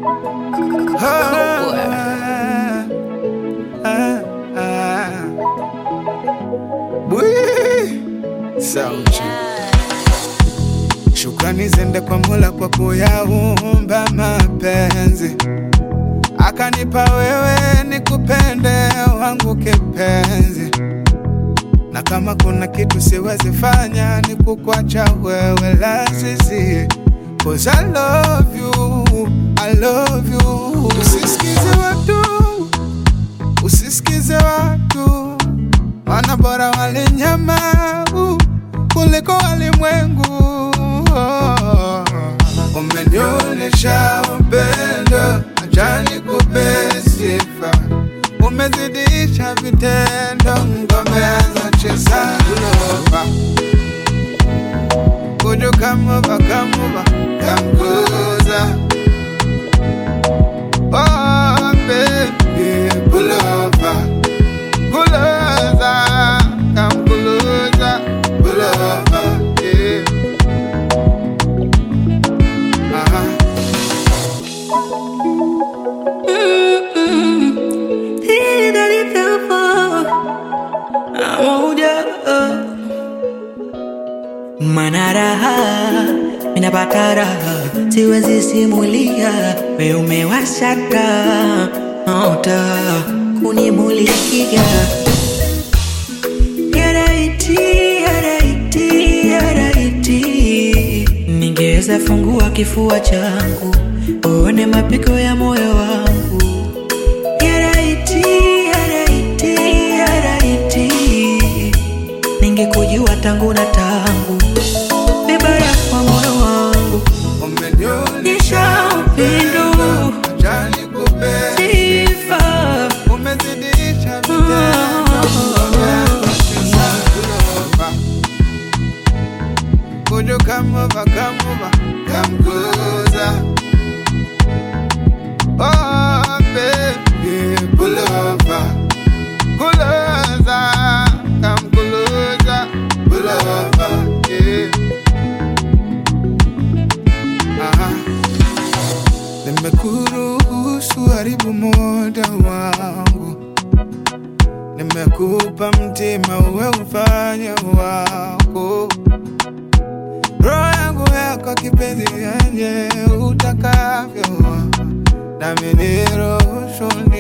Ah, ah, ah. Bwii. Sauti. Shukrani zende kwa Mola kwa kuyaumba mapenzi, akanipa wewe nikupende wangu kipenzi, na kama kuna kitu siwezi fanya ni kukwacha wewe lazizi, cause I love you, I love you. Usisikize watu, usisikize watu, wana bora wale nyama uh, kuliko walimwengu. Oh, Umenionyesha upendo, acha nikupe sifa, umezidisha vitendo, ngome cheza lova Would you come over, come over, come closer? Oh, baby, pull over, pull over, come closer, pull over, yeah. Uh-huh. Mana raha minapata raha, siwezi simulia, we umewasha taa taa kunimulikia Yaraiti, yaraiti, yaraiti, ningeweza fungua kifua changu uone mapigo ya moyo wangu. Yaraiti, yaraiti, yaraiti, ningekujua tangu na tangu, vibaya kwa moyo wangu, Umenionyesha nisha upendo acha nikupe sifa umezidisha vitendo, umecheza kulova. Would you come over, come over, come closer? Oh, baby, pull over, closer, come closer, pull over, yeah. Aha. Nimekuruhusu haribu muda wangu, nimekupa mtima uwe ufanye wako, roho yangu yako kipenzi yenye utakavyo, nami niruhusu